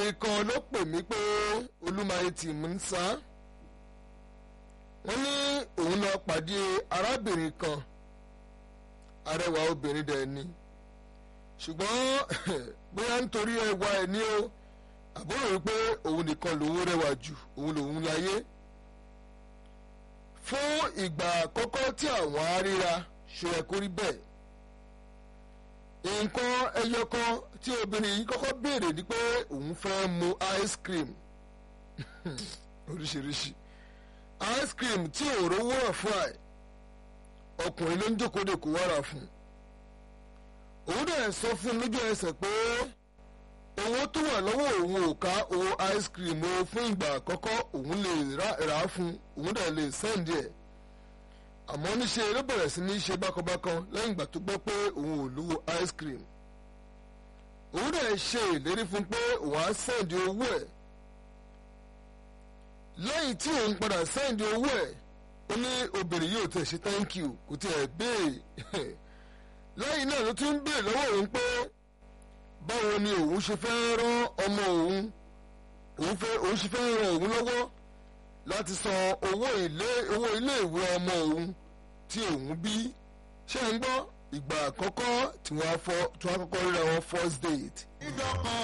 arábìnrin kan ló pè mí pé olúmayé tì mú ń sá wọ́n ní òun lọ pàdé arábìnrin kan arẹwà obìnrin dẹ̀ ni ṣùgbọ́n bóyá nítorí ẹwà ẹ̀ ní o àbúrò wípé òun nìkan lòun rẹwà jù òun lòun láyé fún ìgbà àkọ́kọ́ tí àwọn aríra ṣe ẹ̀ kórí bẹ́ẹ̀ nǹkan ẹyọ kan tí obìnrin yìí kọ́kọ́ béèrè ni pé òun fẹ́ mu ice cream oríṣiríṣi ice cream tí òòrò wúrọ̀ fún ẹ̀ ọkùnrin ló ń jókòó de kó wára fún òun dẹ̀ sọ fún un lójú ẹsẹ̀ pé owó tó wà lọ́wọ́ òun ò ká owó ice cream o fún ìgbà àkọ́kọ́ òun lè rà á fún òun dẹ̀ lè sẹ́ǹdì ẹ̀ àmọ́ níṣe ló bẹ̀rẹ̀ sí ní ṣe bákanbákan lẹ́yìn ìgbà tó gbọ́ pé òun ò lówó ice cream òun dẹ̀ ṣe ìlérí fún pé òun á sẹ́ǹdì owó ẹ̀ lẹ́yìn tí òun padà sẹ́ǹdì owó ẹ̀ ó ní obìnrin yóò tẹ̀ ṣe thank you kò tiẹ̀ béèrè lẹ́yìn náà ló tún ń béèrè lọ́wọ́ òun pé báwo ni òun ṣe fẹ́ rán ọmọ òun òun fẹ́ òun ṣe fẹ́ ràn òun lọ́wọ́ láti san owó ilé owó iléèwé ọmọ òun tí òun bí ṣé ń gbọ́ ìgbà àkọ́kọ́ tí wọ́n á kọ́kọ́ ríra wọn first date. ìjọ kan